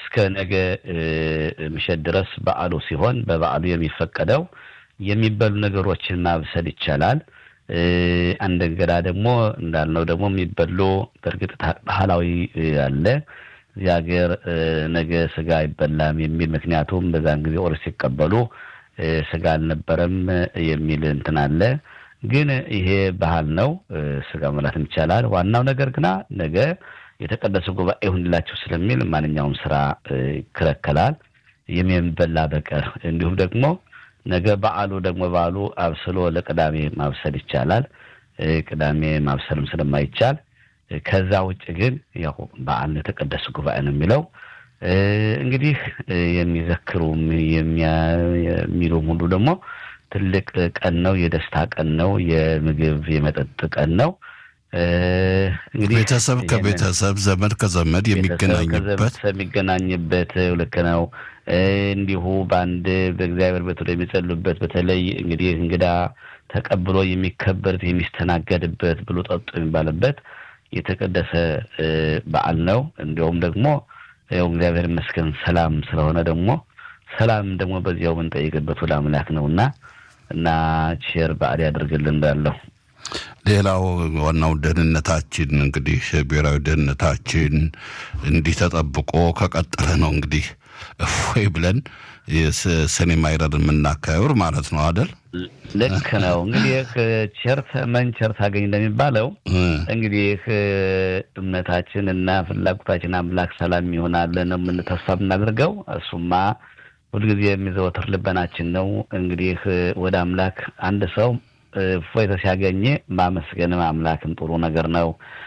እስከ ነገ ምሸት ድረስ በዓሉ ሲሆን በበዓሉ የሚፈቀደው የሚበሉ ነገሮችን ማብሰል ይቻላል። አንድ እንግዳ ደግሞ እንዳልነው ደግሞ የሚበሉ በእርግጥ ባህላዊ አለ እዚህ ሀገር ነገ ስጋ አይበላም የሚል ምክንያቱም በዛን ጊዜ ኦርስ ሲቀበሉ ስጋ አልነበረም የሚል እንትን አለ። ግን ይሄ ባህል ነው፣ ስጋ መብላትም ይቻላል። ዋናው ነገር ግና ነገ የተቀደሰ ጉባኤ ይሁንላቸው ስለሚል ማንኛውም ስራ ይከለከላል የሚበላ በቀር። እንዲሁም ደግሞ ነገ በዓሉ ደግሞ በዓሉ አብስሎ ለቅዳሜ ማብሰል ይቻላል። ቅዳሜ ማብሰልም ስለማይቻል ከዛ ውጭ ግን ያው በዓል የተቀደሰ ጉባኤ ነው የሚለው። እንግዲህ የሚዘክሩም የሚሉም ሁሉ ደግሞ ትልቅ ቀን ነው፣ የደስታ ቀን ነው፣ የምግብ የመጠጥ ቀን ነው። እንግዲህ ቤተሰብ ከቤተሰብ ዘመድ ከዘመድ የሚገናኝበት የሚገናኝበት ልክ ነው። እንዲሁ በአንድ በእግዚአብሔር ቤት ወደ የሚጸሉበት በተለይ እንግዲህ እንግዳ ተቀብሎ የሚከበርት የሚስተናገድበት ብሎ ጠጡ የሚባልበት የተቀደሰ በዓል ነው። እንዲሁም ደግሞ ያው እግዚአብሔር ይመስገን ሰላም ስለሆነ ደግሞ ሰላም ደግሞ በዚያው የምንጠይቅበት ወደ አምላክ ነው እና እና ቼር በዓል ያደርግልን እንዳለው ሌላው ዋናው ደህንነታችን እንግዲህ ብሔራዊ ደህንነታችን እንዲህ ተጠብቆ ከቀጠለ ነው እንግዲህ እፎይ ብለን ሰኔ ማይረር የምናካሄር ማለት ነው አደል? ልክ ነው። እንግዲህ ቸር መን ቸር ታገኝ እንደሚባለው እንግዲህ እምነታችን እና ፍላጎታችን አምላክ ሰላም ይሆናል ነው የምንተስፋ የምናደርገው። እሱማ ሁልጊዜ የሚዘወትር ልበናችን ነው። እንግዲህ ወደ አምላክ አንድ ሰው እፎይታ ሲያገኝ ማመስገን አምላክን ጥሩ ነገር ነው።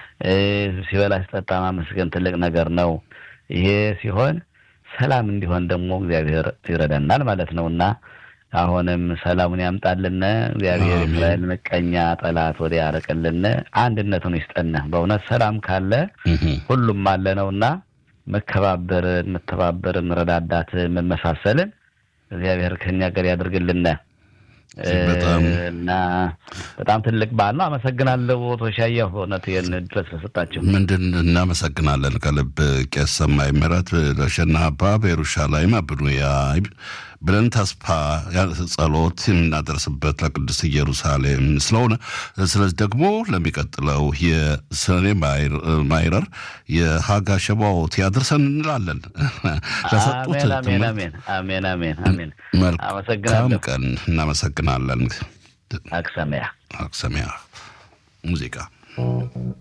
ሲበላ ሲጠጣ ማመስገን ትልቅ ነገር ነው። ይሄ ሲሆን ሰላም እንዲሆን ደግሞ እግዚአብሔር ይረዳናል ማለት ነው እና አሁንም ሰላሙን ያምጣልን እግዚአብሔር እስራኤል ምቀኛ ጠላት ወደ ያረቅልን አንድነቱን ይስጠን። በእውነት ሰላም ካለ ሁሉም አለ ነው እና መከባበርን፣ መተባበርን፣ መረዳዳት፣ መመሳሰልን እግዚአብሔር ከኛ ጋር ያደርግልን እና በጣም ትልቅ በዓል ነው። አመሰግናለሁ ቶሻየሁ በእውነት ይህን ድረስ ስለሰጣችሁ ምንድን እናመሰግናለን ከልብ ቄስ ሰማይ ምህረት ለሸና አባ በኢየሩሻላይም አብኑያ ብለን ተስፋ ጸሎት የምናደርስበት ለቅዱስ ኢየሩሳሌም ስለሆነ ስለዚህ ደግሞ ለሚቀጥለው የሰኔ ማይረር የሀጋ ሸባዎት ያድርሰን እንላለን። ለሰጡት መልካም ቀን እናመሰግናለን። አክሰሚያ አክሰሚያ ሙዚቃ